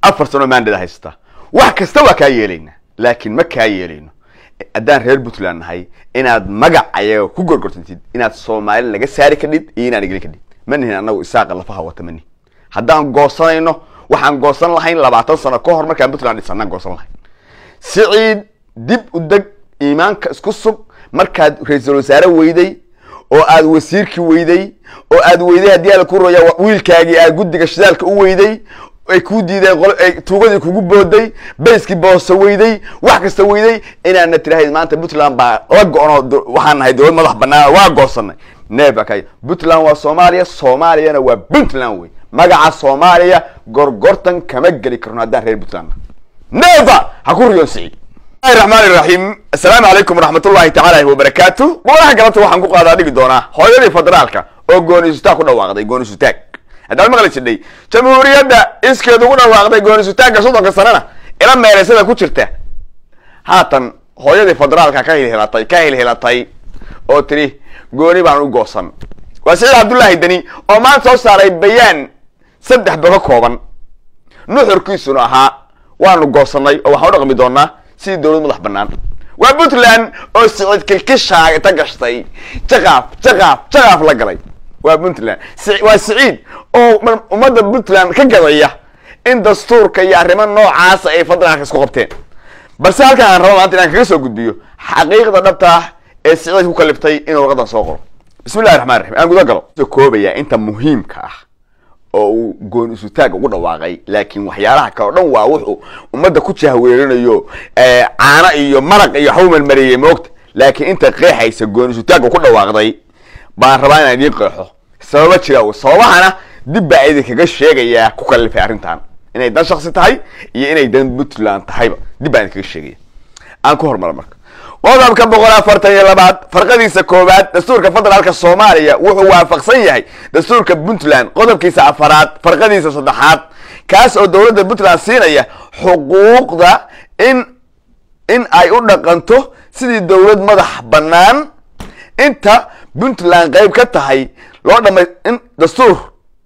afar sano maandada haysta wax kasta waa kaa yeelaynaa laakiin ma kaa yeelayno haddaan reer puntland nahay inaad magac ayaga ku gorgortantid inaad soomaali naga saari kadhid iyo inaad igeli kadhid ma nihin anagu isaaqa lafaha wata ma nihin haddaan goosanayno waxaan goosan lahayn labaatan sano ka hor markaan puntland dhisanaan goosan lahayn siciid dib u deg iimaanka isku sug markaad ra-iisul wasaare weyday oo aad wasiirkii weyday oo aad weyday haddii ala ku roya wiilkaagii aad guddiga shidaalka u weyday ay kuu diideen qol- tuugadii kugu booday bayskii boose weyday wax kasta weyday inaadna tirahayd maanta puntland baa la go-onoo do- waxaan nahay dowlad madax banaan waa goosanay neeba kay puntland waa soomaaliya soomaaliyana waa puntland wey magaca soomaaliya gorgortan kama geli karno haddaan reer puntland neeva ha ku riyoon siciid bismillahi raxmaani raxiim assalaamu calaykum waraxmatullahi tacaala wabarakaatu madaxa galabta waxaan ku qaadaa dhigi doonaa hooyadii federaalka oo goonisutaag ku dhawaaqday goonisutaag haddaad maqli jidhay jamhuuriyadda iskeed ugu dhawaaqday goonisutaagga soddonka sanana ila meeleysada ku jirta haatan hooyadii federaalka ka hilhilatay ka hilhilatay oo tiri gooni baan u goosan waa siciid cabdullaahi deni oo maanta soo saaray bayaan saddex ba ka kooban nuxurkiisuna ahaa waanu goosanay oo waxaan u dhaqmi doonaa sidii dowlad madax banaan waa puntland oo siciid kilkishaa ta gashtay jaqaaf jaqaaf jaqaaf la galay waa puntland Si- waa siciid oo mar- ummadda puntland ka gadaya in dastuurka iyo arrimo noocaasa ay federaalka isku qabteen balse halkan aan rabo maanta inaan kaga soo gudbiyo xaqiiqda dhabta ah ee siciid ku kaliftay inuu warqadan soo qoro bismillahi raxmaan raxiim aan guda galo soo koobaya inta muhiimka ah oo uu goon isutaag ugu dhawaaqay laakiin waxyaalaha kale o dhan waa wuxuu ummadda ku jahweerinayo eh, caano iyo maraq iyo waxbuu melmariyey moogta laakiin inta qeexaysa goon isutaagga ku dhawaaqday baan rabaa inaan idiin qeexo sababa jira w sababahana dib baa idinkaga sheegayaa ku kalifay arrintan inay dan shaksi tahay iyo inay dan puntland tahayba dib baan idinkaga sheegaya aan ku hormara marka qodobka boqol afartan iyo labaad farqadiisa koowaad dastuurka federaalka soomaaliya wuxuu waafaqsan yahay dastuurka puntland qodobkiisa afaraad farqadiisa saddexaad kaas oo dowladda puntland siinaya xuquuqda in in ay u dhaqanto sidii dowlad madax bannaan inta puntland qayb ka tahay loo dhama in dastuur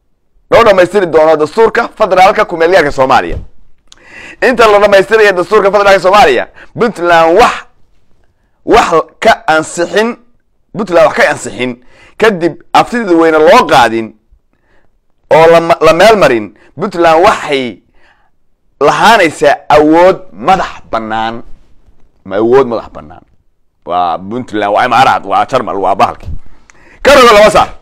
loo dhamaystiri doono dastuurka federaalka kumeelgaarka soomaaliya inta la dhamaystiraya dastuurka federaalka soomaaliya puntland wax wax ka ansixin puntland wax ka ansixin kadib aftida weyne loo qaadin oo lama- la meel marin puntland waxay lahaanaysaa awood madax bannaan ma awood madax bannaan waa puntland waa imaaraad waa jarmal waa bahalki ka rogo laba saar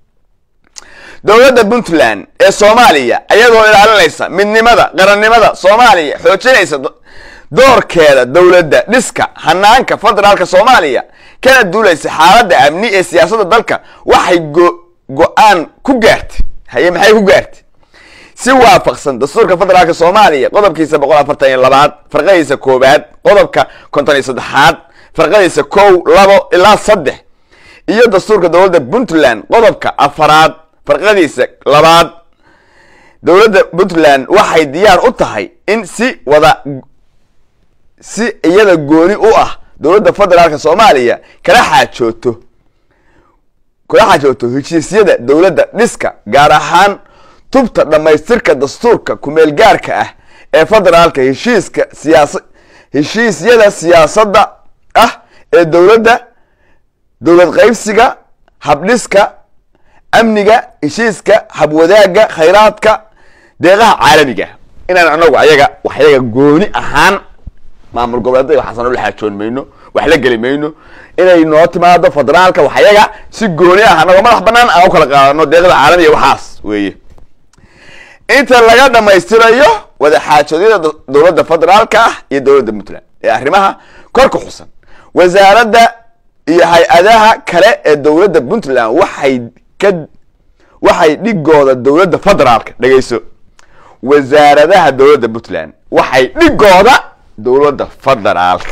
dowladda puntland ee soomaaliya ayadoo ilaalinaysa midnimada qarannimada soomaaliya xoojinaysa do- doorkeeda dowladda dhiska hanaanka federaalka soomaaliya kana duulaysa xaaladda amni ee siyaasadda dalka waxay go- go-aan ku gaartay haye maxay ku gaartay si waafaqsan dastuurka federaalka soomaaliya qodobkiisa boqol afartan iyo labaad farqadiisa koowaad qodobka konton iyo saddexaad farqadiisa kow labo ilaa saddex iyo dastuurka dowladda puntland qodobka afaraad farqadiisa labaad dowladda puntland waxay diyaar u tahay in si wada si iyada gooni u ah dowladda federaalka soomaaliya kala xaajooto kula xaajooto heshiisyada dowladda dhiska gaar ahaan tubta dhammaystirka dastuurka kumeelgaarka ah ee federaalka heshiiska siyaasa heshiisyada siyaasadda ah ee dowladda dowlad qaybsiga habdhiska amniga heshiiska habwadaaga khayraadka deeqaha caalamiga inaan anagu ayaga wax yaga gooni ahaan maamul goboleedada waxaasan la xaajoon mayno wax la geli mayno inay noo timaado federaalka wax yaga si gooni ah anagoo madax banaan aan u kala qaadano deeqada caalamiga waxaas weeye inta laga dhamaystirayo wada xaajoodyada do- dowladda federaalka ah iyo dowladda puntland ee arrimaha kor ku xusan wasaaradda iyo hay-adaha kale ee dowladda puntland waxay ka waxay dhigooda dowladda federaalka dhegeyso wasaaradaha dowladda puntland waxay dhigooda dowladda federaalka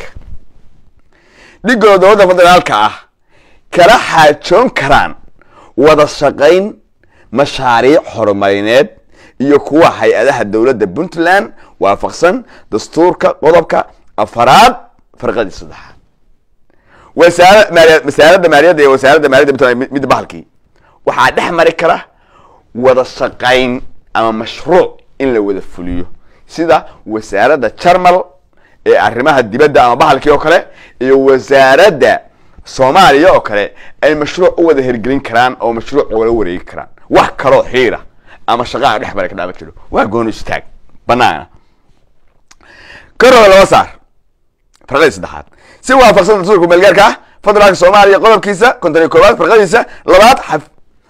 dhigooda dowladda federaalka ah kala xaajoon karaan wada shaqayn mashaariic horumarineed iyo kuwa hay-adaha dowladda puntland waafaqsan dastuurka qodobka afaraad farqadii saddexaad wasaara maaliya wasaaradda maaliyadda iyo wasaaradda maaliyadda puntland mid- mid bahalkii waxaa dhex mari kara wada shaqayn ama mashruuc in la wada fuliyo sida wasaaradda jarmal ee arrimaha dibadda ama bahalkii oo kale iyo wasaaradda soomaaliya oo kale ay mashruuc u wada hirgelin karaan oo mashruuc wala wareegi karaan wax kaloo xiira ama shaqaha dhex bara ka dhaama jiro waa gooni istaag banaana karooda laba saar farqadii saddexaad si waafaqsan dastuurka meelgaarka ah federaalka soomaaliya qodobkiisa konton iyo koowaad farqadiisa labaad xaf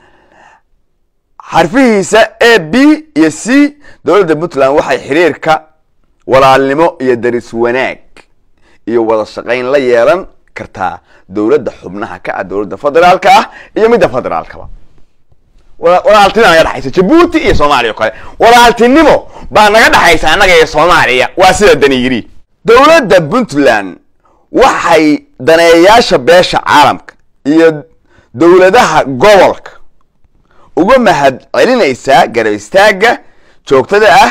xarfihiisa a b iyo c dowladda puntland waxay xiriirka walaalnimo iyo daris wanaag iyo wada shaqayn la yeelan kartaa dowladda xubnaha ka ah dowladda federaalka ah iyo midda federaalkaba walaaltinimo naga dhexaysa jabuuti iyo soomaaliya o kale walaaltinimo baa naga dhexaysa annaga iyo soomaaliya waa sida dani yiri dowladda puntland waxay daneeyayaasha beesha caalamka iyo dowladaha gobolka uga mahad celinaysaa garab istaagga joogtada ah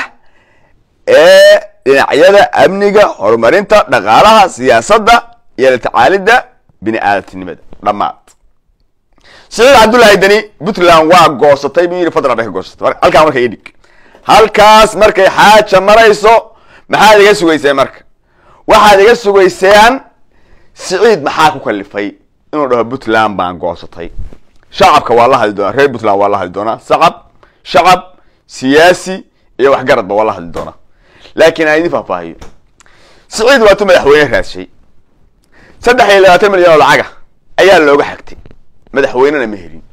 ee dhinacyada amniga horumarinta dhaqaalaha siyaasadda iyo la tacaalidda bini aadamtinimada dhammaad saciid cabdullaahi deni puntland waa goosatay buu yidhi federal bay ka goosatay halkaa marka idhig halkaas markay xaaja marayso maxaad iga sugayseen marka waxaad iga sugayseen siciid maxaa ku kalifay inuu dhaho puntland baan goosatay shacabka waa la hadli doonaa reer puntland waa la hadli doonaa sacab shacab siyaasi iyo waxgaradba waa la hadli doonaa laakiin aan idin faahfaahiyo siciid waa tu madaxweyne raadshay saddex iyo labaatan milyan oo lacaga ayaa looga xagtay madaxweynena ma helin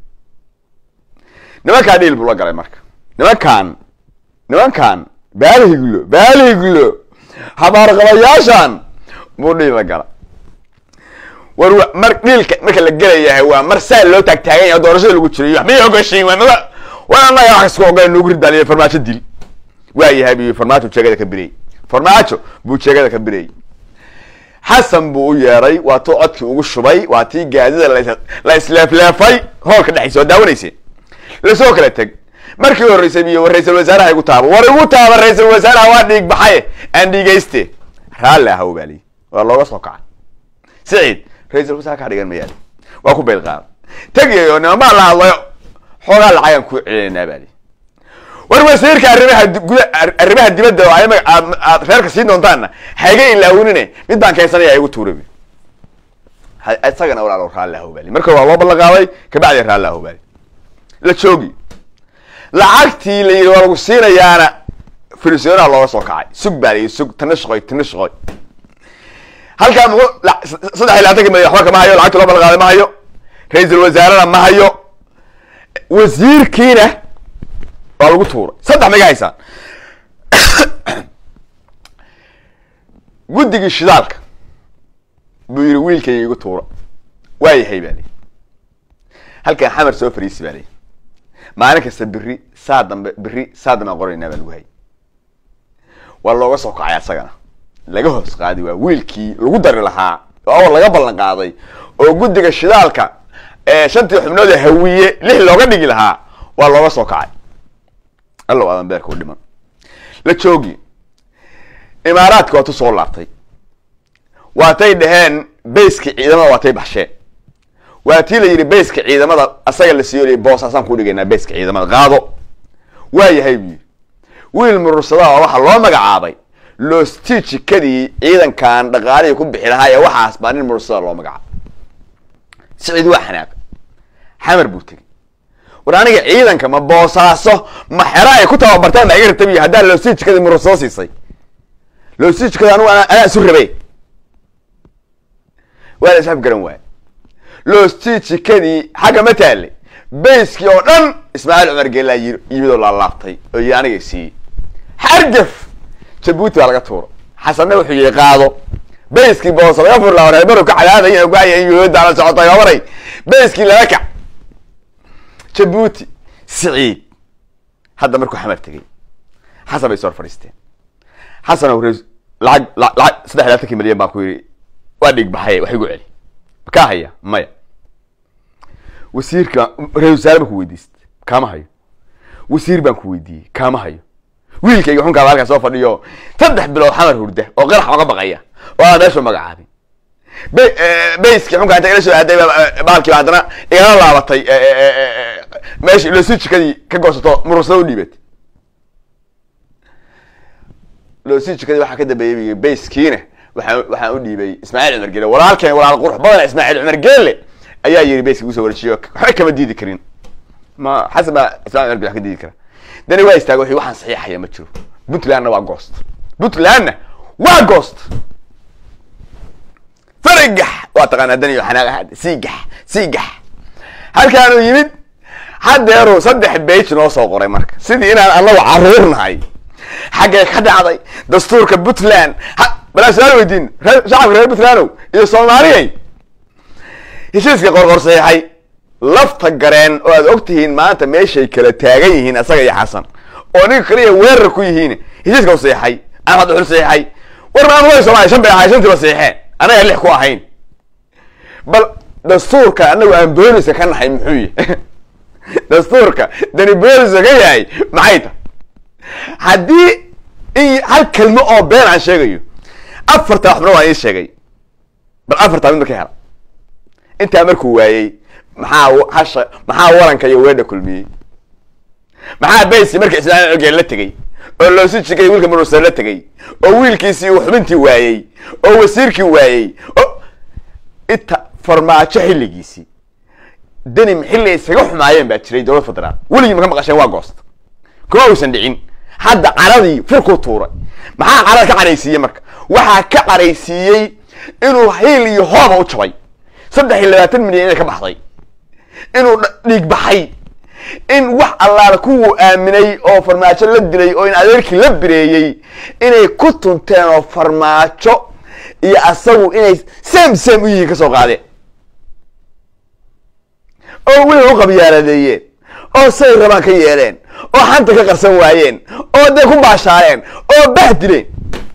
nimankaa dhiil buu la galay marka nimankan nimankan baalihiglo baalihiglo habaarqabayaashan buu dhiil la gala war mar dhiilka marka la gelayahay waa mar saa loo taagtaagan yahay doorashada lagu jirayo waxbay ogashiin waa nada waa annaga wax kasku ogola nugu ridaaliyo farmaajo dil waa yahay bu farmaajo jeegada ka birayy farmaajo buu jeegada ka birayy xasan buu u yeeray waa tuu codkii ugu shubay waa tii gaadida la isleefleefay hoolka dhexdiisa waa daawanayse lasoo kala teg markii horreysay biyo ra-isul wasaaraha igu taaba war igu taaba ra-isul wasaaraha waa dhiig baxaye aan dhiigayste raalli aha baaliy waa looga soo kaca siciid ra-isul wasaare kaa dhigan mayaali waa ku bayl qaada tegayo nimanbaa la hadlayo xoogaa lacagaan ku celinaynaa baali war wasiirka arrimaha guda arrimaha dibadda oo ay aad reerka siin doontaanna haiga ilaawinine mid baan keensanaya igu tuura isagana walaalo raalli ahobali marka waa loo ballan qaaday kabacdi raalli ahobali la joogi lacagtii la yidhi waa lagu siinayaana frisionaha looga soo kacay sug baa la yidhi sug tana shaqoy tana shaqoy halkaa muxuu saddex iyo labaatanki milyan waxba kama hayo lacagta loo ballan qaaday ma hayo ra-iisul wasaarena ma hayo wasiirkiina waa lagu tuuray saddex maga haysaan guddigii shidaalka buu yidhi wiilkayga igu tuura waa yahay baa lii halkan xamar soo fariisi baa lii maalin kasta beri saa dambe beri saa dambe aan qoraynaa baa lagu hayay waa looga soo kacay asagana laga hoos qaadi waa wiilkii lagu dari lahaa oo laga ballan qaaday oo guddiga shidaalka ee shantii xubnood ee hawiye lix looga dhigi lahaa waa looga soo kacay allow aadan beerka u dhiman la joogi imaaraadka waa tu soo laabtay waatay dhaheen bayska ciidamada waatay baxsheen waa tii la yidhi bayska ciidamada asaga la siiyo boosaasaan ku dhigaynaa bayska ciidamada qaado waa yahay buu yidhi wiil murursadaha oo waxaa loo magacaabay loostii jikadii ciidankan dhaqaalihii ku bixi lahaa ee waxaas baa nin murursada loo magacaabay siciid waa xanaaqay xamar buu tegey war aniga ciidanka ma boosaaso ma xero ay ku tababartaan baa iga rabtabiyo haddaan loostii jikadii murursado siisay loostii jikada anigu anaa isu rabay waa la isxab garan waaya loostii jikadii xagga ma taallay bayskii oo dhan ismaaciil cumar geelaa yiri iyadoo laalaabtay oo yi aniga siiyey xargaf jabuuti baa laga tuuro xasanna wuxuu yihi qaado bayskii boosa laga furlaa reebaru ka cadaadaya gaaya in yuhuudda la socotay obaray bayskii lala kac jabuuti siciid hadda markuu xamar tegey xasan bay soo hor fadhiisteen xasan o lacag lacag saddex labaatankii milyan baan ku yidhi waa dhiig baxay wax igu celi makaa haya maya wasiirka ra-isul wasaare baan ku weydiistay kaama hayo wasiir baan ku weydiiyey kaama hayo wiilkayga xunkaaba halkaa soo fadhiyo saddex bilood xamar hurda oo qarax oga baqaya oo aan meeshu magacaabin bayskii xunkaa inta ila soo aaday baalkiiba haddana igala laabatay meeshii losi jikadii ka goosato murursada u dhiibatay loosii jikadii waxaa ka dambeeyey bayskiina waxaan waxaan u dhiibay ismaaciil cumar geele walaalkeen walaal qurux badan ismaaciil cumar geele ayaa yiri bayski usoo wareejiyo waxba kama diidi karin ma xasan baa ismaaciil cumar geele wax ka diidi kara dani waa istaaga wixii waxaan saxiixaya ma jiro puntlandna waa goost puntlandna waa goost farigax waa taqaanaa dani iyo xanaaq siigax siigax halkaanuu yimid haddeeruu saddex bage noo soo qoray marka sidii inaan anagu caruur nahay xaggay ka dhacday dastuurka puntland balaa su-aal weydiin ree shacabka reer puntlandow iyo soomaaliyay heshiiska qorqor saxiixay lafta gareen oo aad og tihiin maanta meeshay kala taagan yihiin asaga iyo xasan oo ninka kaliya weerar ku yihiin heshiiska u saxiixay axmed uxul saxiixay war maamulada soomaliya shan bay ahay shantiiba saxiixeen anaga lix ku ahayn bal dastuurka anagu aan booliska ka nahay muxuu yahy dastuurka dani booliska ka yahay maxay ta haddii in hal kelmo oo been aan sheegayo afarta waxbana waan ii sheegay bal afartaa mid ma ka hela intaa markuu waayey maxaa hasha maxaa waranka iyo weedha kulmiyey maxaa baysi marka ismaaciil cogeen la tegey oo loosi jigay wiilka murusa la tegey oo wiilkiisii uu xubintii waayey oo wasiirkii waayey oo inta farmaajo xilligiisii denim xilli ay isaga xumaayeen baa jiray dowlad federaal weligii maka maqasheen waa goost kuma uusan dhicin hadda caradii firkuu tuuray maxaa carada ka caraysiiyey marka waxaa ka caraysiiyey inuu hiil iyo hooba u jabay saddex iyo labaatan milyan inay ka baxday inuu dhiig baxay in wax allaala kuwuu aaminay oo farmaajo la dilay oo in adeerkii la bireeyey inay ku tunteen oo farmaajo iyo asagu inay sam sam u yihiin ka soo qaadeen oo weliba u qabyaaladeeyeen oo say rabaan ka yeeleen oo xanta ka qarsan waayeen oo dee ku baashaareen oo bah dileen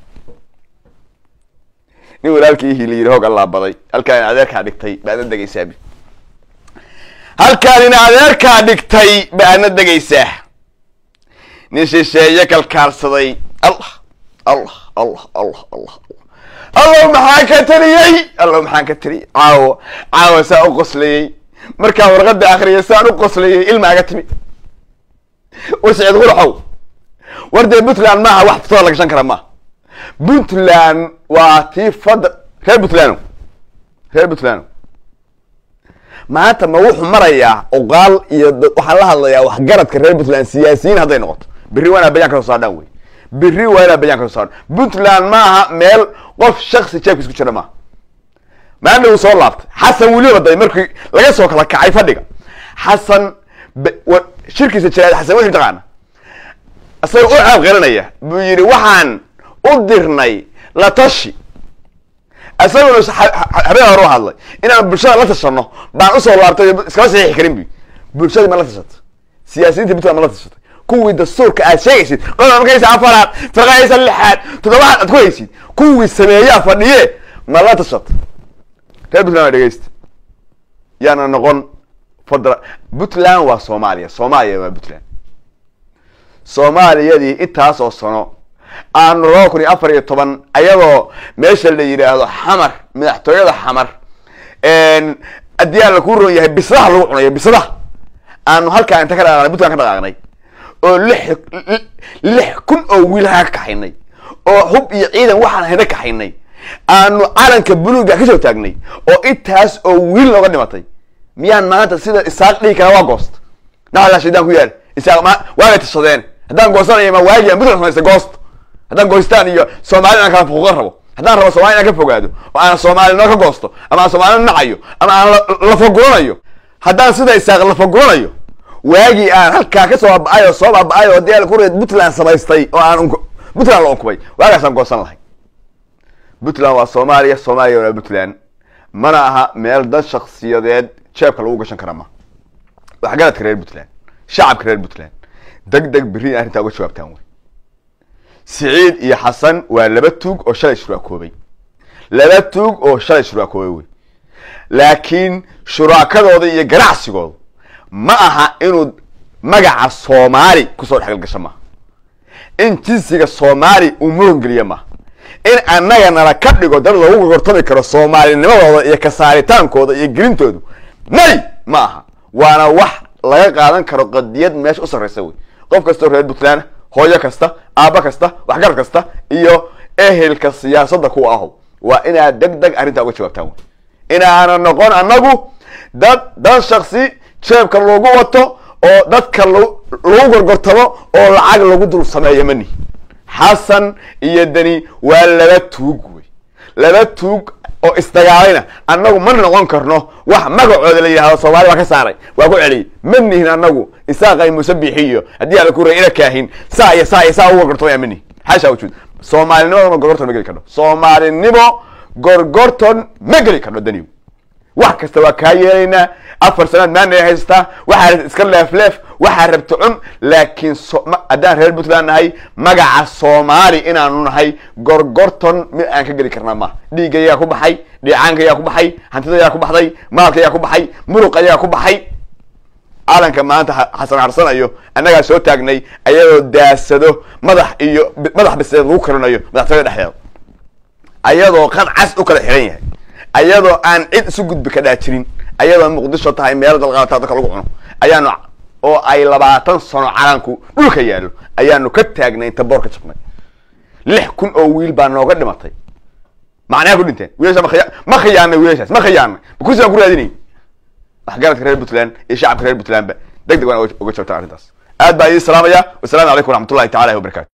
nin walaalkii ihii la yidhi hoog allaa baday halkaan in adeerkaa dhigtay baadna degaysaabi halkaan in adeerkaa dhigtay baadna degaysaa nin shisheeye kalkaarsaday allah allah allah allah allah allow maxaan ka taliyey allow maxaan ka taliyey caawo caawo saa u qoslayey markaan warqada akriyay saan u qoslayay ilmaaga timi war siciid quraxow war dee puntland maaha wax futada la gashan kara maaha puntland waa tii fad reer puntland reer puntland maanta ma wuxuu marayaa oqaal iyo waxaan la hadlayaa waxgaradka reer puntland siyaasiyiin hadday noqoto berri waa inaa bayaan ka soo saardhaan wey berri waa inaa bayaan ka soo saardhan puntland maaha meel qof shaksi jeebkiis ku jira maaha maana uu soo laabtay xasan weliba day markii laga soo kala kacay fadhiga xasan shirkiisa jiraad xasan wixii taqaana isaga u caab qaranaya buu yidhi waxaan u dirnay la tashi isaguna habeen hore u hadlay inaan bulshada la tashano baan usoo laabtay iskama saxiixi karin bu bulshadii ma la tashatay siyaasiyiinta puntland ma la tashatay kuwii dastuurka aad sheegaysid qodoba markaysa afaraad firqaysa lixaad toddobaad aad ku haysid kuwii sameeyaa fadhiye ma la tashatay reer puntland waa dhegeysta yaana noqon fadra puntland waa soomaaliya soomaaliya waa puntland soomaaliyadii intaas oo sano aanu laba kun iyo afar iyo toban ayadoo meesha la yidhaahdo xamar madaxtooyada xamar haddii aan laku ron yahay bisadaha lagu cunayo bisadaha aanu halkaa inta ka dhaqaaqnay puntland ka dhaqaaqnay oo lix lix kun oo wiil haa ka kaxaynay oo hub iyo ciidan waxaan hayna kaxaynay aanu calanka buluuga ka soo taagnay oo intaas oo wiil nooga dhimatay miyaan maanta sida isaaq dhigi kara waa goost naxalaa shaydaan ku yaal isaaq ma waagay tashadeen haddaan goosanaya ma waagi aan puntland samaysta goost haddaan goystaan iyo soomaalida aan kala fuquuqan rabo haddaan rabo soomali inaan ka fogaado oo aan soomaalinimo ka goosto ama aan soomaalina nacayo ama aan lafaguranayo haddaan sida isaaq lafaguranayo waagii aan halkaa ka soo baaba'ay oo soo baaba'ay oo dee kureed puntland samaystay oo aan puntland la unkubay waagaasaan goosan lahay puntland waa soomaaliya soomaaliya waa puntland mana aha meel dad shaksiyadeed jeebka lagu gashan kara ma waxgaradka reer puntland shacabka reer puntland deg deg berri in arrintaa uga jawaabtaan wey siciid iyo xasan waa laba tuug oo shalay shuraakoobay laba tuug oo shalay shuraakoobay wey laakiin shuraakadooda iyo ganacsigooda ma aha inuu magaca soomaali kusoo dhexgalgasho maaha in jinsiga soomaali uu muran geliyo maaha in annaga nala ka dhigo dad lagu gortami karo soomaalinimadooda iyo kasaaritaankooda iyo gelintoodu may ma aha waana wax laga qaadan karo qadiyad meesha u sarraysa wey qof kastoo reer puntland hooyo kasta aabba kasta waxgarad kasta iyo ehelka siyaasadda kuwa aho waa inaad deg deg arrintaa uga jawaabtaan wey inaana noqon annagu dad dad shaksi jeebka lagu wato oo dadka lagu gorgortamo oo lacag lagu dul sameeyo mani xasan iyo deni waa laba tuug wey laba tuug oo isdagaalayna annagu ma noqon karno wax magacooda la yidhahdo soomaali waa ka saaray waa ku celiyay ma nihin annagu isaaqay musabixiyo haddii ala kuray ina kaahin saa iyo saa iyo saa u gorgortamaya ma nihin xaasha wujuud soomaalinimadana gorgorton ma geli karno soomaalinimo gorgorton ma geli karno daniw wax kasta waa kaa yeelaynaa afar sanaad maana haystaa waxaa rabta iska leefleef waxaa rabta cun laakiin haddaan reer puntland nahay magaca soomaali inaanu nahay gorgorton mid aan ka geli karnaa maaha dhiigga ayaa ku baxay dhiicaanka ayaa ku baxay hantida ayaa ku baxday maalka ayaa ku baxay muruq ayaa ku baxay calanka maanta xasan harsanayo annagaa soo taagnay ayadoo daasado madax iyo madax biseed lagu karinayo madaxtooyada dhexdeeda ayadoo qad cas u kala xiran yahay ayadoo aan cid isu gudbi ka dhaajirin ayadoo muqdisho tahay meelo dalqaata dadka lagu cuno ayaanu oo ay labaatan sano calanku dhulka yaallo ayaanu ka taagnay inta boor ka jabnay lix kun oo wiil baa nooga dhimatay macnaha ku dhinteen wiilasha makhiya ma khiyaanay wiilashaas ma khiyaanay ma kursi baan ku raadinay waxgaradka reer puntland iyo shacabka reer puntlandba deg deg waan uga joogtaan arrintaas aad baa idin salaamaya wasalaamu calaykum waraxmatullahi tacala wabarakatu